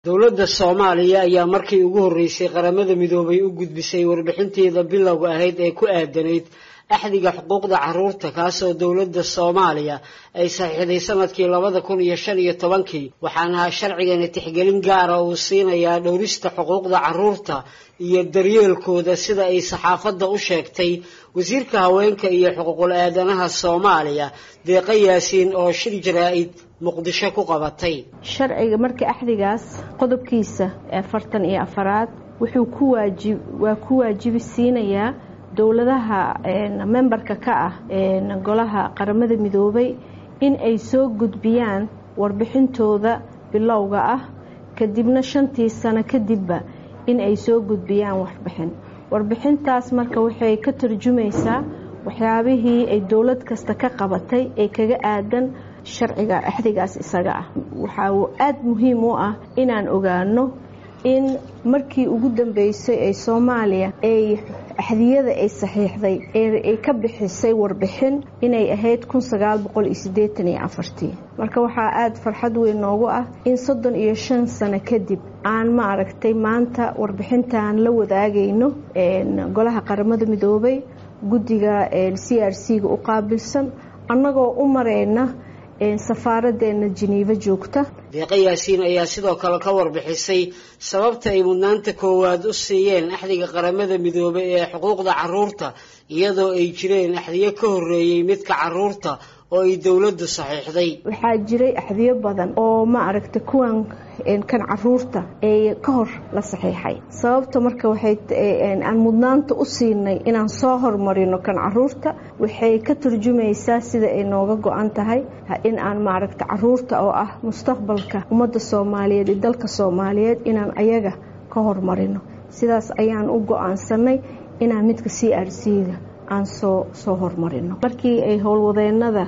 dowladda soomaaliya ayaa markii ugu horreysay qaramada midoobay u gudbisay warbixinteeda bilowga ahayd ee ku aadanayd axdiga xuquuqda caruurta kaasoo dowladda soomaaliya ay saxiixday sanadkii labada kun iyo shan iyo tobankii waxaana sharcigani tixgelin gaara uu siinayaa dhowrista xuquuqda caruurta iyo daryeelkooda sida ay saxaafadda u sheegtay wasiirka haweenka iyo xuquuqul aadanaha soomaaliya deeqa yaasiin oo shir jaraa-id muqdisho ku qabatay sharciga marka axdigaas qodobkiisa afartan iyo afaraad wuxuu ku waajib waa ku waajibi siinayaa dowladaha membarka ka ah golaha qaramada midoobay in ay soo gudbiyaan warbixintooda bilowga ah kadibna shantii sano kadibba in ay soo gudbiyaan warbixin warbixintaas marka waxay ka tarjumaysaa waxyaabihii ay dowlad kasta ka qabatay ee kaga aadan sharciga axdigaas isaga ah waxaa aada muhiim u ah inaan ogaano in markii ugu dambeysay ee soomaaliya ay axdiyada ay saxiixday ay ka bixisay warbixin inay ahayd kun sagaal boqol iyo siddeetan iyo afartii marka waxaa aada farxad weyn noogu ah in soddon iyo shan sano kadib aan ma aragtay maanta warbixintan la wadaagayno golaha qaramada midoobay guddiga c r c ga u qaabilsan annagoo u mareyna safaaradeena jiniivo joogta deeqa yaasiin ayaa sidoo kale ka warbixisay sababta ay mudnaanta koowaad u siiyeen axdiga qaramada midoobay ee xuquuqda caruurta iyadoo ay jireen axdiyo ka horreeyey midka caruurta oo ay dowladdu saxiixday waxaa jiray axdiyo badan oo ma aragta kuwan kan caruurta ee ka hor la saxiixay sababta marka waxay aan mudnaanta u siinay inaan soo hormarino kan caruurta waxay ka turjumaysaa sida ay nooga go-an tahay in aan maaragta caruurta oo ah mustaqbalka ummadda soomaaliyeed iyo dalka soomaaliyeed inaan ayaga ka hormarino sidaas ayaan u go-aansanay inaan midka c r c ga aan soo soo hormarino markii ay howlwadeenada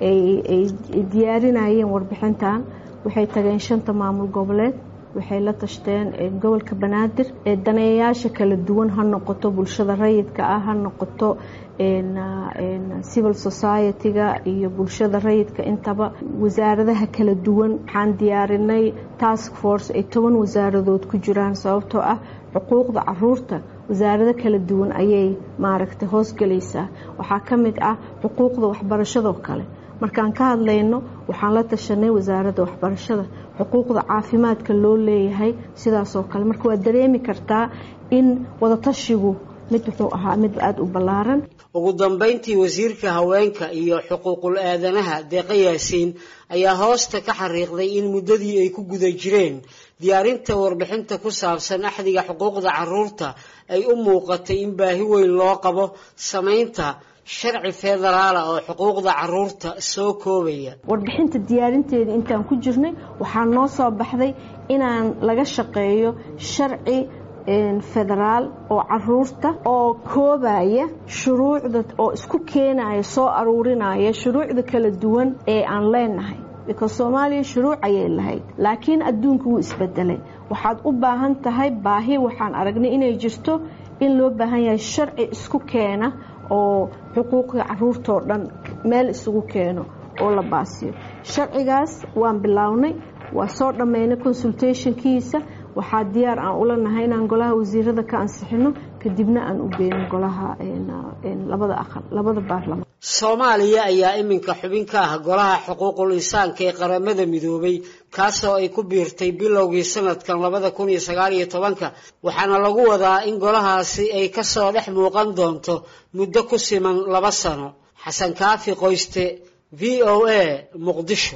ay diyaarinayeen warbixintan waxay tageen shanta maamul goboleed waxay la tashteen gobolka banaadir ee daneeyayaasha kala duwan ha noqoto bulshada rayidka ah ha noqoto civil society-ga iyo bulshada rayidka intaba wasaaradaha kala duwan waxaan diyaarinay task force ay toban wasaaradood ku jiraan sababtoo ah xuquuqda caruurta wasaarado kala duwan ayay maaragtay hoosgelaysaa waxaa ka mid ah xuquuqda waxbarashadoo kale markaan ka hadlayno waxaan la tashanay wasaaradda waxbarashada xuquuqda caafimaadka loo leeyahay sidaasoo kale marka waad dareemi kartaa in wadatashigu mid wuxuu ahaa mid aada u ballaaran ugu dambeyntii wasiirka haweenka iyo xuquuqul aadanaha deeqa yaasiin ayaa hoosta ka xariiqday in muddadii ay ku guda jireen diyaarinta warbixinta ku saabsan axdiga xuquuqda caruurta ay u muuqatay in baahi weyn loo qabo samaynta sharci federaala oo xuquuqda caruurta soo koobaya warbixinta diyaarinteeda intaan ku jirnay waxaa noo soo baxday inaan laga shaqeeyo sharci federaal oo caruurta oo koobaya shuruucda oo isku keenaya soo aruurinaya shuruucda kala duwan ee aan leenahay because soomaaliya shuruuc ayay lahayd laakiin adduunka wuu isbedelay waxaad u baahan tahay baahi waxaan aragnay inay jirto in loo baahan yahay sharci isku keena oo xuquuqda caruurtoo dhan meel isugu keeno oo la baasiyo sharcigaas waan bilownay waa soo dhammaynay consultationkiisa waxaa diyaar aan ula nahay inaan golaha wasiirada ka ansixino kadibna aan u geyno golaha labada aqal labada baarlamaan soomaaliya ayaa iminka xubin ka ah golaha xuquuqul insaanka ee qaramada midoobay kaasoo ay ku biirtay bilowgii sanadkan labada kun iyo sagaal iyo tobanka waxaana lagu wadaa in golahaasi ay kasoo dhex muuqan doonto muddo ku siman laba sano xasan kaafi qoyste v o a muqdisho